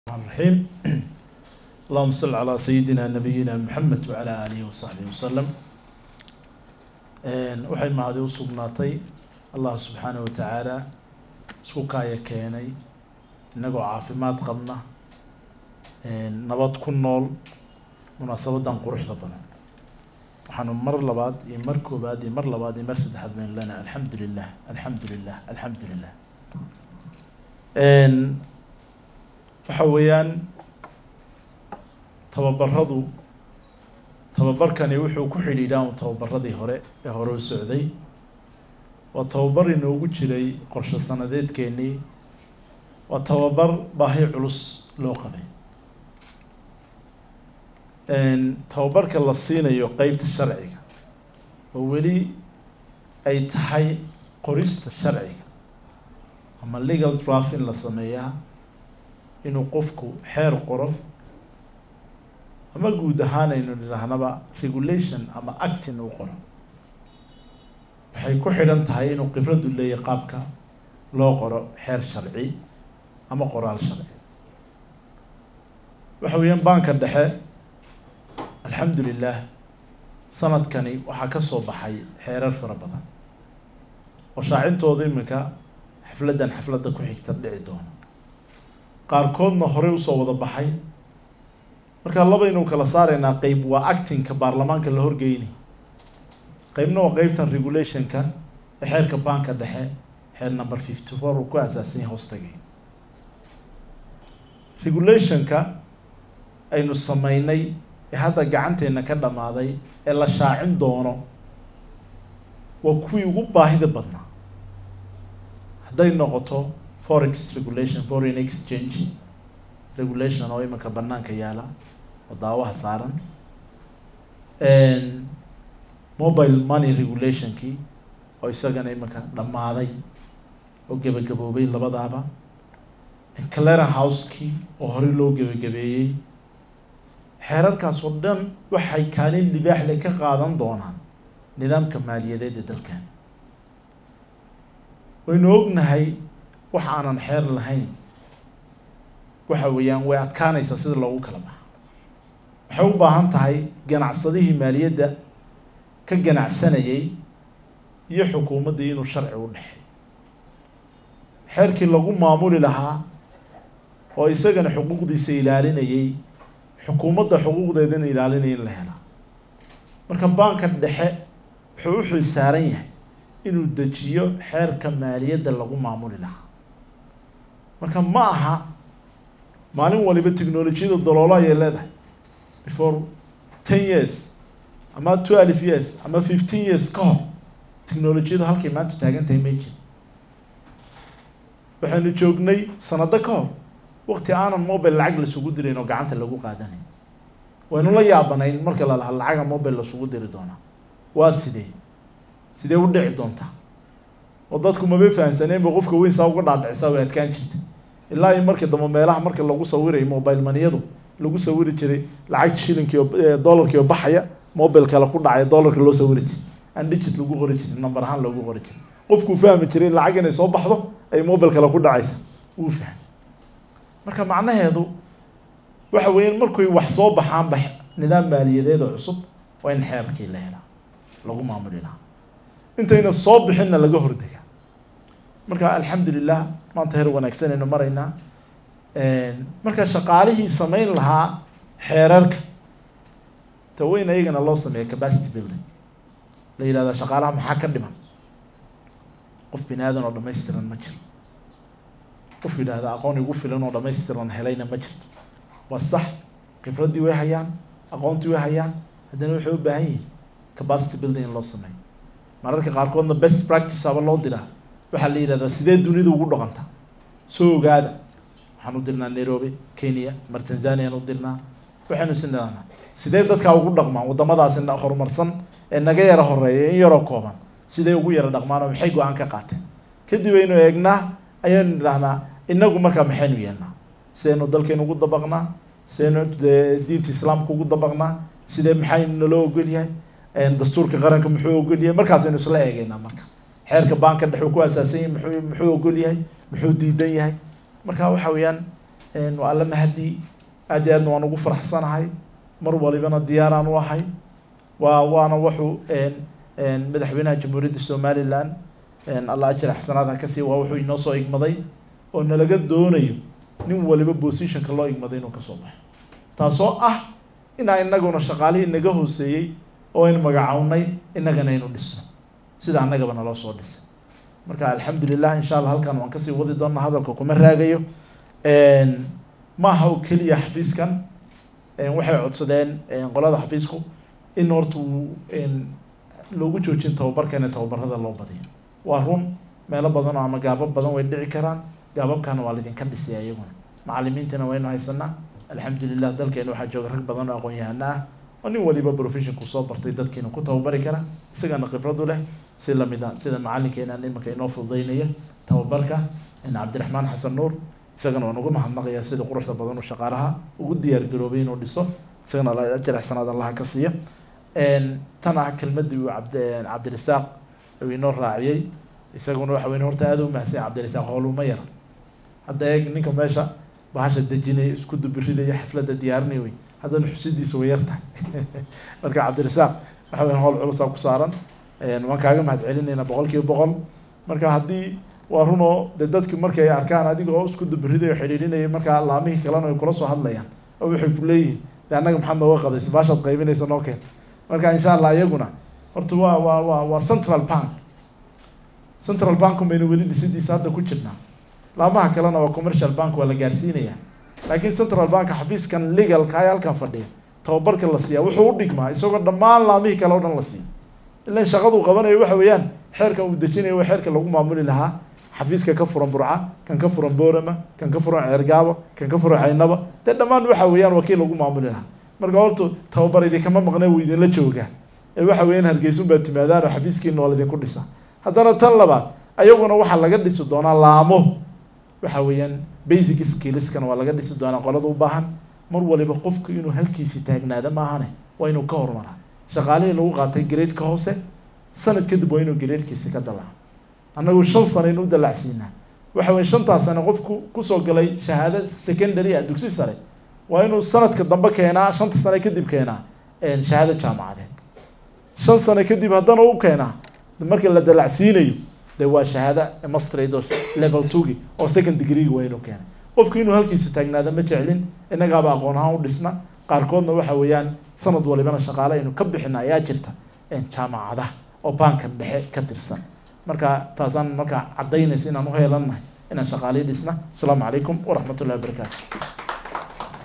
الرحيم اللهم صل على سيدنا نبينا محمد وعلى آله وصحبه وسلم waxay mahadi u sugnaatay allah subxaanaه wa tacaala isku kaaya keenay inagoo caafimaad qabna nabad ku nool munaasabadan quruxda badan waxaanu mar labaad iyo mar koobaad iyo mar labaad iyo mar saddexaad baynu leenahay alxamdu lilah alxamdu lilah alxamdu lilah waxa weeyaan tababaradu tababarkani wuxuu ku xidhiidhaa un tababaradii hore ee hore u socday waa tababar inoogu jiray qorshe sanadeedkeenii waa tababar baahi culus loo qabay tababarka la siinayo qeybta sharciga oo weli ay tahay qorista sharciga ama legal draft in la sameeyaa inuu qofku xeer qoro ama guud ahaan aynu nidhaahnaba regulation ama actin uu qoro waxay ku xidhan tahay inuu khibradu leeyahy qaabka loo qoro xeer sharci ama qoraal sharci waxa weeyaan banka dhexe alxamdu lilah sanadkani waxaa ka soo baxay xeerar fara badan oo shaacintooda iminka xafladdan xafladda ku xigta dhici doona qaarkoodna horey usoo wada baxay markaa labaynu kala saaraynaa qeyb waa actingka baarlamaanka la horgeyni qeybna waa qeybtan regulationka ee xeerka banka dhexe xeer number fifty four uu ku aasaasan yahay hoostagay regulationka aynu sameynay ee hadda gacanteena ka dhammaaday ee la shaacin doono waa kuwii ugu baahida badnaa hadday noqoto forex regulation foreign exchange regulation oo iminka banaanka yaala oo daawaha saaran mobile money regulationkii oo isagana iminka dhammaaday oo gebagaboobay labadaaba clara house-kii oo horey loo gebagabeeyey xeerarkaas oo dhan waxay kaalin libaaxle ka qaadan doonaan nidaamka maaliyadeed ee dalkan waynu ognahay wax aanan xeer lahayn waxa weeyaan way adkaanaysaa sida loogu kala baxa waxay u baahan tahay ganacsadihii maaliyadda ka ganacsanayay iyo xukuumaddii inuu sharci u dhexey xeerkii lagu maamuli lahaa oo isagana xuquuqdiisa ilaalinayay xukuumadda xuquuqdeedana ilaalinaya in la helaa marka banka dhexe wuxuu u xil saaran yahay inuu dejiyo xeerka maaliyadda lagu maamuli lahaa marka ma aha maalin waliba technolojiyada daloolo ayay leedahay before ten years ama twelve years ama fifteen years ka hor technolojiyadu halkay maanta taagan tahay may jir waxaynu joognay sanado ka hor wakti aanan mobile lacag lasugu dirayn oo gacanta lagu qaadanayn waynu la yaabanayn marka la lahaa lacaga mobile lasugu diri doonaa waa sidee sidee u dhici doontaa oo dadku maba fahamsaneen ba qofka weyn saa uga dhaadhicisaa way adkaan jirta ilaa iyo markii dambe meelaha marka lagu sawirayo mobile maniyadu lagu sawiri jiray lacagta shilinkii oo dollarkii oo baxaya mobile kale ku dhacaya dollarka loo sawiri jiray aan digit lagu qori jirin number ahaan loogu qori jiray qofkuu fahmi jiray in lacag inay soo baxdo ay mobile kale ku dhacaysa wuu fahmay marka macnaheedu waxa weeyaan markuy wax soo baxaanba nidaam maaliyadeed oo cusub waa in xeerkii la helaa lagu maamuli lahaa intayna soo bixinna laga hordega marka alxamdu lilah maanta heer wanaagsanaynu maraynaa marka shaqaalihii samayn lahaa xeerarka ta weyn ayagana loo sameeya capacity building la yihahda shaqaalaha maxaa ka dhiman qof bini aadan oo dhamaystiran ma jiro qof yidhaahda aqoon igu filan oo dhamaystiran helayna ma jirto waa sax khibraddii way hayaan aqoontii way hayaan haddana waxay u baahan yihin capacity building in loo sameeyo mararka qaarkoodna best practice aba loo diraa waxaa la yidhahdaa sidee dunida ugu dhaqanta soo ogaada waxaan u dirnaa nairobi kenya mar tanzaniaan u dirnaa waxaynu is nidhahnaa sidee dadkaa ugu dhaqmaan waddamadaasi horumarsan ee naga yara horeeya in yaroo kooban sidee ugu yara dhaqmaan oo maxay go-aan ka qaateen kadib aynu eegnaa ayaynu nidhahnaa inagu markaa maxaynu yeelnaa sidaynu dalkaynu ugu dabaqnaa sidaynu diinta islaamka ugu dabaqnaa sidee maxaynu naloo ogol yahay dastuurka qaranka muxuu ogol yahay markaasaynu isla eegeynaa marka xeerka baanka dhex uu ku asaasan yahay muxuu muxuu ogol yahay muxuu diidan yahay marka waxa weeyaan waa alla mahadi aad iyo aadna waan ugu faraxsanahay mar walibana diyaaraan u ahay waa waana wuxuu madaxweynaha jamhuuriyadda somalilan alla ajir axsanaadha kasii waa wuxuu inoo soo igmaday oo nalaga doonayo nin waliba positionka loo igmaday inuu kasoo baxo taasoo ah inaa inaguna shaqaalihii naga hooseeyey oo aynu magacownay inagana aynu dhisno sida annagaba naloo soo dhisay marka alxamdulilah insha allah halkan waan kasii wadi doonaa hadalka kuma raagayo maaha oo keliya xafiiskan waxay codsadeen qolada xafiisku in horta uu loogu joojin tababarkan ee tababarada loo badiyo waa run meelo badan oo ama gaabab badan way dhici karaan gaababkana waa laydinka dhisaya iyaguna macalimiintana waynu haysanaa alxamdulilah dalkeena waxaa jooga rag badan oo aqoon-yahano ah oo nin waliba professionku soo bartay dadkiina ku tababari kara isagana khibradu leh si lamid a sida macalinkeenan imanka inoo fududeynaya tababarka cabdiraxmaan xasan nuur isagana waan uga mahadnaqayaa sida quruxda badan uu shaqaalaha ugu diyaar garoobay inuu dhiso isagana ajir axsanaad allaha ka siiya tan ah kelmadii uu cabd cabdirasaaq uu inoo raaciyey isaguna waxa weyn horta aada u mahadsan cabdirasaaq howluma yar hadda eeg ninka meesha bahasha dejinaya isku dubiridaya xafladda diyaarinaya wey haddana xusidiisa way yar tahay marka cabdirasaaq waxa weyn howl culusaa ku saaran waan kaaga mahad celinaynaa boqol kiiba boqol marka haddii waa run oo de dadki markay arkaan adiga oo isku dubiriday oo xidhiidhinaya markaa laamihii kalena ay kula soo hadlayaan oo waxay ku leeyihin de annaga maxaad nooga qadaysa baashaad qaybinaysa noo keen marka insha allah iyaguna horta waa waa waa waa central bank central bank baynu weli dhisidiisa hadda ku jirnaa laamaha kalena waa commercial bank waa la gaarsiinaya laakiin central bank xafiiskan legalka ay halkan fadhiya tababarka la siiya wuxuu u dhigmaa isagoo dhammaan laamihii kale o dhan la siiya ilan shaqaduu qabanayo waxa weeyaan xeerkan uu dejinayo waa xeerka lagu maamuli lahaa xafiiska ka furan burca kan ka furan boorama kan ka furan ceergaabo kan ka furan caynaba dee dhammaan waxa weeyaan waa kii lagu maamuli lahaa marka horta tababar idinkama maqnee wuu idinla joogaa ee waxa weeyaan hargeysun baa timaadaan oo xafiiskiina waa laydinku dhisa haddana tan labaad ayaguna waxaa laga dhisi doonaa laamo waxa weeyaan basic skillskana waa laga dhisi doonaa qolada u baahan mar waliba qofku inuu halkiisi taagnaada maahane waa inuu ka horumaraa shaqaalihii lagu qaatay gradeka hoose sanad kadib waa inuu gradkiisi ka dalaco annagu shan sano inu dalacsiinaa waxa weye shantaas sane qofku kusoo galay shahaado secondary a dugsi sare waa inuu sanadka dambe keenaa shanta sane kadib keenaa shahaado jaamacadeed shan sano kadib haddana u keenaa marka la dalacsiinayo de waa shahaado mastrad oo level twogi oo second degreega waa inuu keenay qofku inuu halkiisa taagnaada ma jeclin innagaaba aqoon ahaan u dhisna qaarkoodna waxa weeyaan sanad walibana shaqaale aynu ka bixina ayaa jirta jaamacadaha oo baankan dhexe ka tirsan marka taasaan markaa caddaynaysa inaan uheelannahay inaan shaqaalii dhisna asalaamu calaykum waraxmat ullahi wabarakaatu